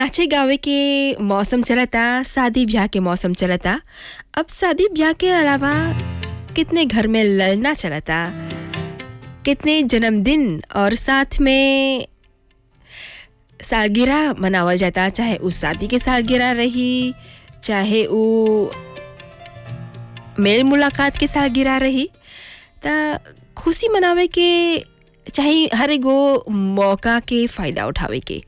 नाचे गावे के मौसम चलता शादी ब्याह के मौसम चलता अब शादी ब्याह के अलावा कितने घर में लड़ना चलता कितने जन्मदिन और साथ में सालगिरह मनावल जाता चाहे उस शादी के सालगिरह रही चाहे वो मेल मुलाकात के सालगिरह रही त खुशी मनावे के चाहे हर एगो मौका के फ़ायदा उठावे के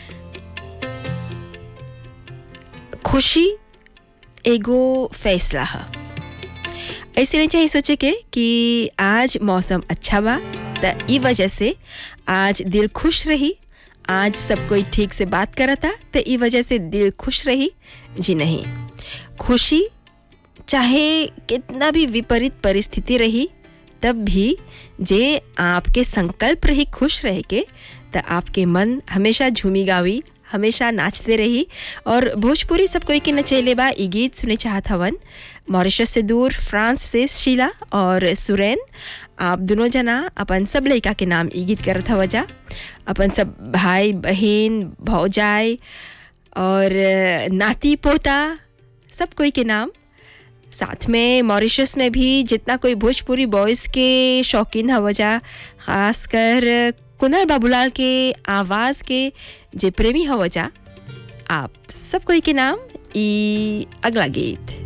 खुशी एगो फैसला है ऐसे नहीं चाहिए सोचे के कि आज मौसम अच्छा बा त ई वजह से आज दिल खुश रही आज सब कोई ठीक से बात करता तो ई वजह से दिल खुश रही जी नहीं खुशी चाहे कितना भी विपरीत परिस्थिति रही तब भी जे आपके संकल्प रही खुश रह के तो आपके मन हमेशा झूमी गावी हमेशा नाचते रही और भोजपुरी सब कोई के नचेले बा ई गीत सुने चाहत हवन मॉरिशस से दूर फ्रांस से शीला और सुरैन आप दोनों जना अपन सब लड़का के नाम ई गीत करत हव जा अपन सब भाई बहन भौजाई और नाती पोता सब कोई के नाम साथ में मॉरिशस में भी जितना कोई भोजपुरी बॉयज़ के शौकीन हव जा खासकर कुनल बाबूलाल के आवाज़ के जे प्रेमी हव जा आप सब कोई के नाम ई अगला गीत